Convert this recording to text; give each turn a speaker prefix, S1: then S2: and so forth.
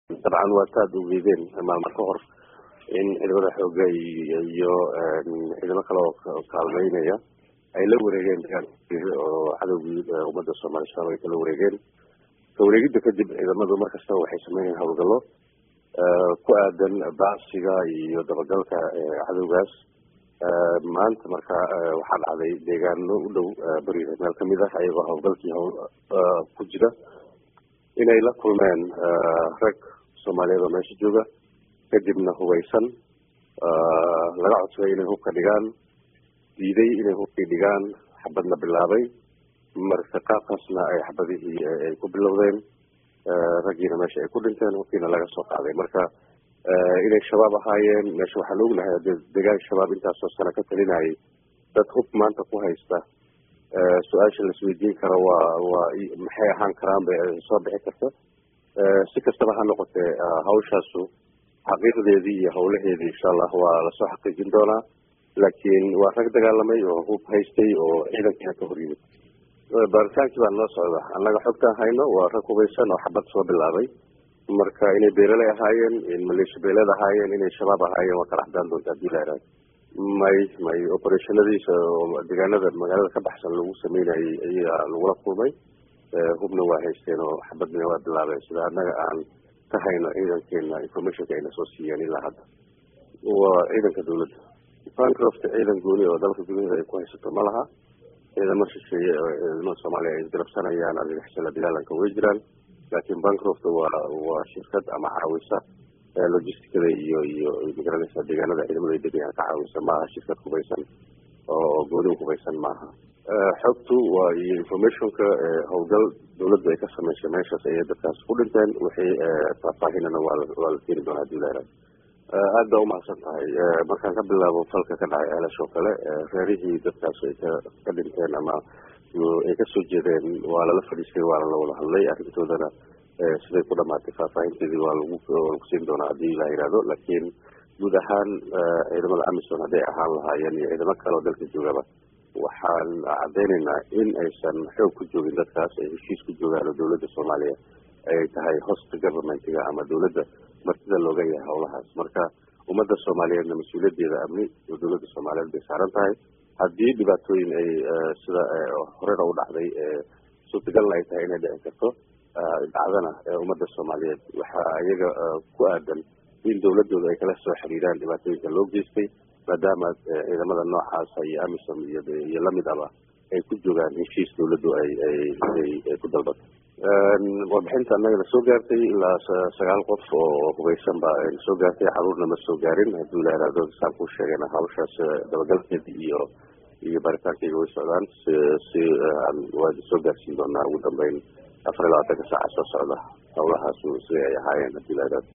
S1: dabcan waa taad ugeedeen maalmo ka hor in ciidamada xooga iyo ciidamo kale oo kaalmeynaya ay la wareegeen oo cadowgii ummadda soomaaliya shabaab ay kala wareegeen ka wareegidda kadib ciidamadu markastaba waxay sameynayaan howlgallo ku aadan baacsiga iyo dabagalka cadowgaas maanta marka waxaa dhacday deegaano u dhow beriga meel kamid ah ayagoo howlgalkii ku jira inay la kulmeen rag soomaaliyeed oo meesha jooga kadibna hubaysan laga codsaday inay hubka dhigaan diiday inay hubkii dhigaan xabadna bilaabay marka qaabkaasna ay xabadihii ay ku bilowdeen raggiina meesha ay ku dhinteen hubkiina laga soo qaaday marka inay shabaab ahaayeen meesha waxaan ognahay de degaan shabaab intaasoo sano ka talinayay dad hub maanta ku haysta su-aasha laisweydiin karo waa waa maxay ahaan karaan bay soo bixi karta si kastaba ha noqotee hawshaasu xaqiiqdeedii iyo howlaheedii insha allah waa lasoo xaqiijin doonaa laakiin waa rag dagaalamay oo hub haystay oo ciidankiina ka hor yimid baaritaankii baa nala socda annaga xogtaan hayno waa rag hubaysan oo xabad soo bilaabay marka inay beeleley ahaayeen in maleesha beeleed ahaayeen inay shabaab ahaayeen waa kala xadaan doonta hadii la ihahdo may may operationadiisa oo deegaanada magaalada ka baxsan lagu sameynayay ayaa lagula kulmay hubna waa haysteen oo xabadna waa bilaabeen sida annaga aan ka hayno ciidankeena informationka ayna soo siiyeen ilaa hadda waa ciidanka dawladda bancroft ciidan gooni oo dalka gudaheeda ay ku haysato ma laha ciidamo shisheeye oo ciidamada soomaaliya ay isgarabsanayaan argagixisala bilaalanka way jiraan laakiin bancroft waa waa shirkad ama caawisa logisticada iyo iyo magaranaysa deegaanada ciidamada ay degayaan ka caawisa maaha shirkad hubaysan oo gooni hubaysan maaha xogtu waa iyo informationka howlgal dawladdu ay ka samaysay meeshaas ayay dadkaas ku dhinteen wixii faahfaahinana waa waa la keeni doonaa hadii la ihahdo aad baa umahadsan tahay markaan ka bilaabo falka ka dhacay ceelash oo kale reerihii dadkaas ay ka ka dhinteen ama ay kasoo jeedeen waa lala fadhiistay waana la wada hadlay arrintoodana siday ku dhamaatay faahfaahinteedii waa lagu lagu siin doonaa hadii la yihahdo laakiin guud ahaan ciidamada amison hadday ahaan lahaayeen iyo ciidamo kale oo dalka joogaba waxaan caddeynaynaa in aysan xoog ku joogin dadkaas ay heshiis ku joogaan oo dawladda soomaaliya ay tahay host governmentiga ama dawladda martida looga yahay howlahaas marka ummadda soomaaliyeedna mas-uuliyaddeeda amni oo dawladda soomaaliyeed bay saaran tahay haddii dhibaatooyin ay sida horena u dhacday suurtagalna ay tahay inay dhici karto dhacdana ummadda soomaaliyeed waxaa iyaga ku aadan in dawladooda ay kala soo xiriiraan dhibaatooyinka loo geystay maadaama ciidamada noocaasa iyo amisom iyo iyo lamidaba ay ku joogaan heshiis dawladdu ay ay ay ku dalbato warbixinta annagana soo gaartay ilaa sagaal qof oo hubaysan ba ayna soo gaartay caruurna ma soo gaarin hadduu la ihahdo saan ku sheegayna hawshaas dabagalkeeda iyo iyo baaritaankayga way socdaan si si waa soo gaarsiin doonaa ugu dambeyn afar iyo labaatanka saaca soo socda howlahaas siday ay ahaayeen haddii la ihahdo